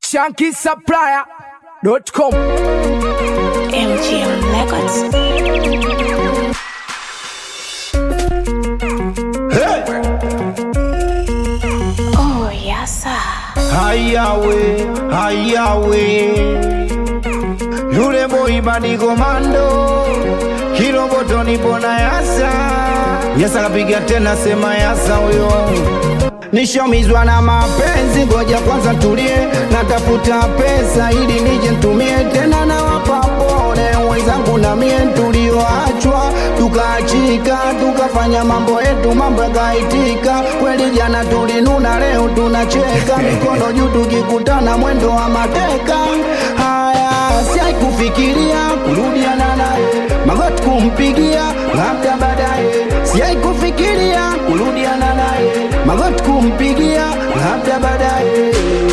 shankisupplier.com MGM Records. Oh, yes, sir. Hayawe, hayawe, yule boy badi komando, kiroboto nipo na yasa, yasa kapiga tena, sema yasa huyo Nishomizwa na mapenzi, ngoja kwanza tulie, natafuta pesa ili nije ntumie tena, na wapapone wenzangu na mie tulioachwa, tukaachika tukafanya mambo yetu, mambo yakaitika kweli. Jana tulinuna, leo tunacheka, mikono juu tukikutana, mwendo wa mateka. Haya, siai kufikiria kurudiana naye, magoti kumpigia, labda baadaye. Siai kufikiria kurudiana naye, magoti kumpigia, labda baadaye.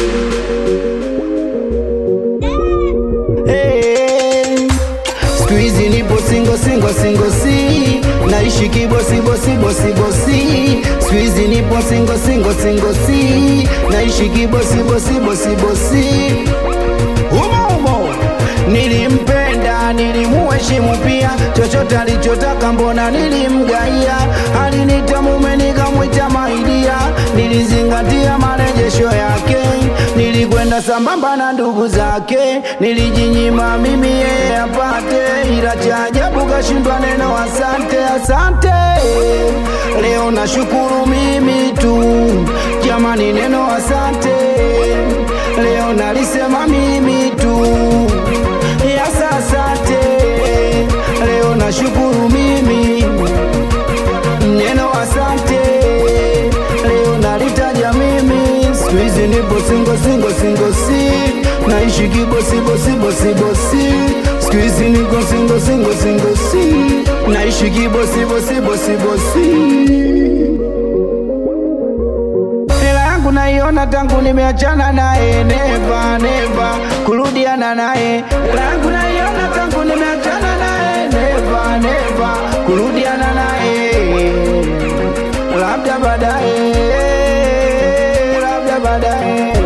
Hey, siku hizi nipo singo singo singo si naishi kibosi bosi bosi bosi siku hizi nipo singo singo singo si naishi kibosi bosi bosi bosi umo umo nilimpenda nilimuheshimu pia chochote alichotaka mbona nilimgaia alinita mume nikamwita maidia nilizingatia marejesho yake nilikwenda sambamba na ndugu zake nilijinyima mimi yeye apate ila cha ajabu kashindwa neno asante asante leo nashukuru mimi tu jamani neno asante leo nalisema mimi tu yasa asante leo nashukuru mimi neno asante leo nalitaja mimi siku hizi nipo singo singo singo si naishi kibosi bosi bosi bosi siku hizi niko singo singo singo si naishi kibosi bosi bosi bosi hela yangu naiona tangu nimeachana naye neva neva kurudiana naye hela yangu naiona tangu nimeachana naye neva neva kurudiana naye labda baadaye labda baadaye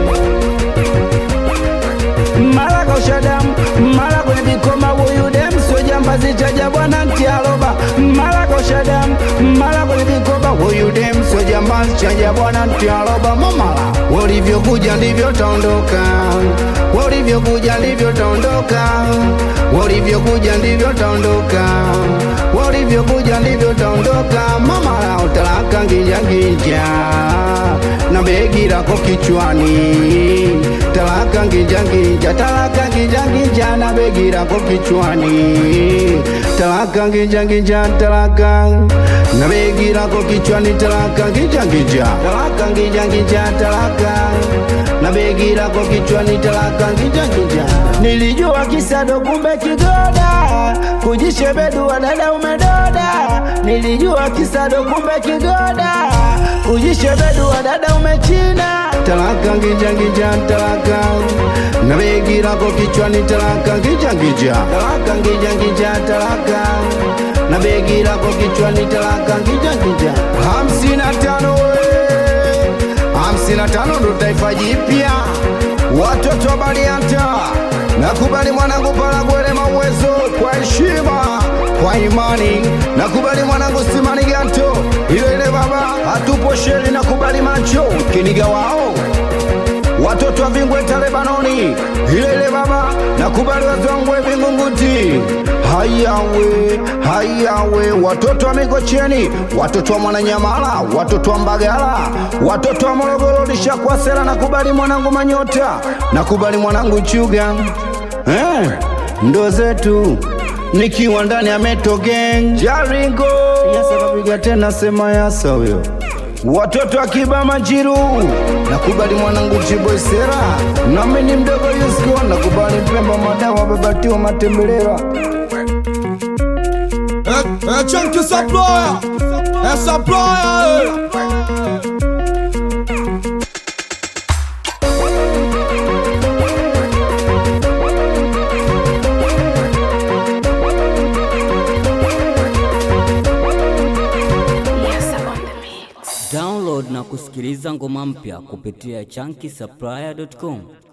mara kausha damu mara kwenye vikoma huyu dem sio jambazi chaja bwana ntialoba mara kausha damu mara kwenye vikoma huyu dem sio jambazi chaja bwana ntialoba mamala walivyokuja ndivyo taondoka walivyokuja ndivyo taondoka walivyokuja ndivyo taondoka walivyokuja ndivyo taondoka mamala utalaka nginjanginja na begi lako kichwani talaka nginjanginja talaka nginjanginja na begi lako kichwani talaka nginjanginja talaka na begi lako kichwani talaka nginjanginja talaka nginjanginja talaka na begi lako kichwani talaka nginjanginja nilijua kisado kumbe kigoda kujishebedua dada umedoda nilijua kisado kumbe kigoda kujishebedua dada umechina talaka nginjanginja talaka na begi lako kichwani talaka nginjanginja talaka nginjanginja talaka na begi lako kichwani talaka nginjanginja hamsini na tano we hamsini na tano ndo taifa jipya watoto wa Barianta nakubali mwanangu Paragwele mawezo kwa heshima kwa imani nakubali mwanangu Simani Ganto ile ile baba hatupo sheri nakubali macho kiniga wao watoto wa Vingwe Talebanoni ile ile baba nakubali wazongwe Vingunguti hayawe hayawe watoto wa Mikocheni watoto wa Mwananyamala watoto wa Mbagala watoto wa Morogoro lishakwasela nakubali mwanangu Manyota nakubali mwanangu Chuga eh, ndo zetu nikiwa ndani ya Meto Gang Jaringo yasa kapiga tena sema yasa huyo watoto akiba majiru nakubali mwanangu chiboisera nami ni mdogo yusko nakubali pemba madawa babatiwa matembelera É, é Chunky Supplier É Supplier é. Yes, sir, on the mix. Download na kusikiliza ngoma mpya kupitia chunky supplier.com.